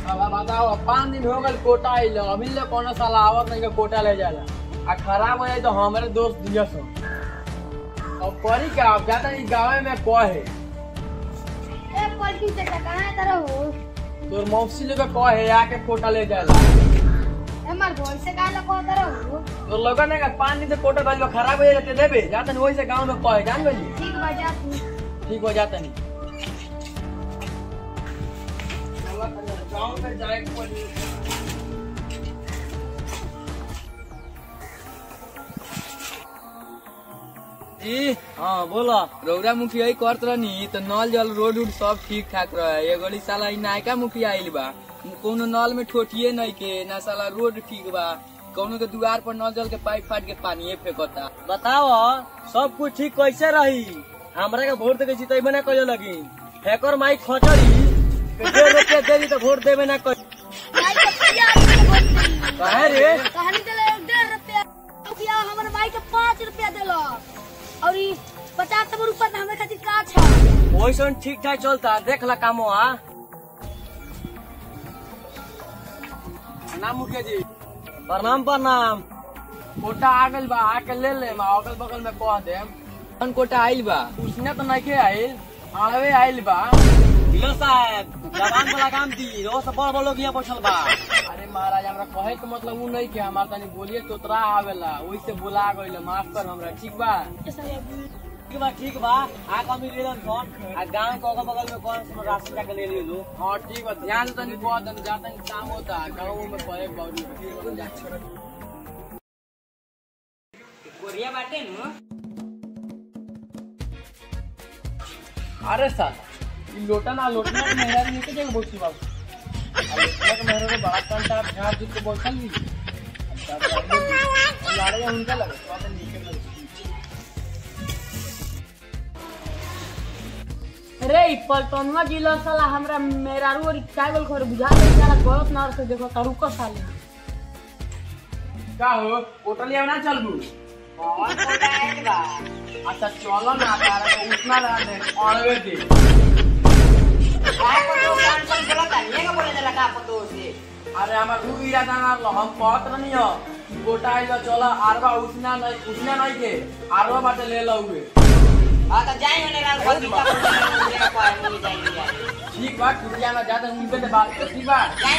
अब बताओ पाँच दिन हो गए कोटा आइल अभी ले कोनो साला आवत नहीं के कोटा ले जाला आ खराब हो जाए तो हमारे दोस्त दिया सो अब करी का अब जाता नहीं गाँव में कहे ए पलटी से कहाँ है तरह हो तोर मौसी लोग कहे आके कोटा ले जाला ए मार घर से कहाँ लगा तरह हो तो लोगन ने कहा पाँच दिन से कोटा गइल बा, खराब हो जाते देबे जाता नहीं वही से गाँव में कहे जान गई ठीक बजा तू ठीक हो जाता नहीं गाँव में जाए के पड़ी। जी हाँ बोला रौरा मुखिया ही करत रहनी तो नल जल रोड उड सब ठीक ठाक रहे ये गली साला ई नायका मुखिया आइल बा कोनो नल में ठोटिए नहीं के ना साला रोड ठीक बा कोनो के दुआर पर नल जल के पाइप फाट के पानी फेंकता बताओ सब कुछ ठीक कैसे रही हमरा के वोट देके जीतेबे ना कहियो लगी फेकर माई खचड़ी के डेढ़ रुपया दे दी तो वोट देबे ना कही भाई के पिया के बोल दी काहे रे कहानी दिले डेढ़ रुपया रुपया हमर भाई के पाँच रुपया दिलो और ई पचास सौ रुपया तो हमारे खातिर का छ वैसन ठीक ठाक चलता देख ला कामो आ ना मुखिया जी प्रणाम प्रणाम कोटा आ गइल बा आके ले ले मा अगल बगल में कह दे कौन कोटा आइल बा उसने तो नहीं आइल आवे आइल बा लो साहब जवान वाला काम दी रो सब बड़ बड़ लोग यहाँ बैठल बा अरे महाराज हमरा कहे के मतलब उ नहीं के हमार तनी बोलिए तोतरा आवेला वही से बुला गइल माफ कर हमरा ठीक बा ठीक बा ठीक बा आ कमी ले लन फोन आ गांव के अगल बगल में कौन सा राशन जाके ले ले लो हाँ ठीक बा ध्यान से तनी कह तनी जाता नहीं काम होता गाँव में पड़े बाउरी कोरिया बाटे नु अरे सर ई लोटा ना लोटना के मेहरा नहीं के जगह बोलती बाबू आ लोटना के मेहरा को बड़ा कंटा झाड़ दूध के बोलता नहीं लाड़े उनका लगे तो आता नीचे लगे रे ई पलटनवा जिला साला हमरा मेरारू और काय बोल खर बुझा दे साला गलत ना से देखो तारू को साले का हो होटल ना चलबू कौन कोटा आइल बा अच्छा चलो ना तारा को उठना रहा दे अड़वे दे काय को तो कान पर बोलता ये का बोले देला का पतो से अरे हमार रू इरादा ना लो हम कहत रहनी हो कि गोटा आइलो चलो आरवा उठना नहीं उठना नहीं के आरवा बाटे ले लो हुए आ तो जाई होने रात को का बोले का पाए मिल जाएगी ठीक बा कुटिया ना ज्यादा उनके से बात कर ठीक बा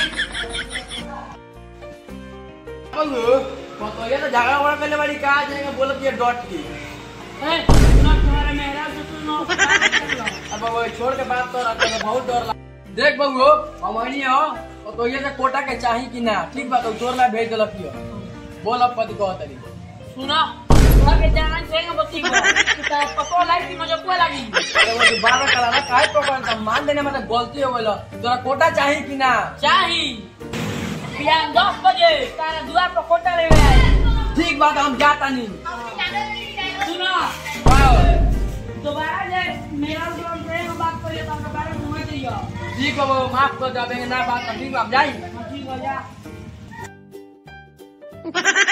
बोलू तो ये तो झगड़ा वगड़ा करने वाली कहा जाएगा बोलत ये डॉट की ए ना तुम्हारे मेहरारू से तू ना अब वो छोड़ के बात तो रखते हैं बहुत डर लग देख बबू हमनी हो तो ये से कोटा के चाही कि ना ठीक बा तो तोर ला भेज देलक यो बोल अब पति कह तरी सुना तोरा के जाना चाहिए बत्ती को कि तारा पतो लाइट की मजा को लगी अरे वो दोबारा करा ना काहे पकड़ मान देने मतलब गलती हो गइल तोरा कोटा चाही कि ना चाही बिहान दस बजे तारा दुआर पर कोटा ले आई ठीक बात हम जाता नहीं सुना वाओ, दोबारा जे मेरा जो ट्रेन में बात करिए तो हमरा बारे में मत दियो ठीक है वो माफ कर देंगे ना बात ठीक बा, हम जाई ठीक हो जा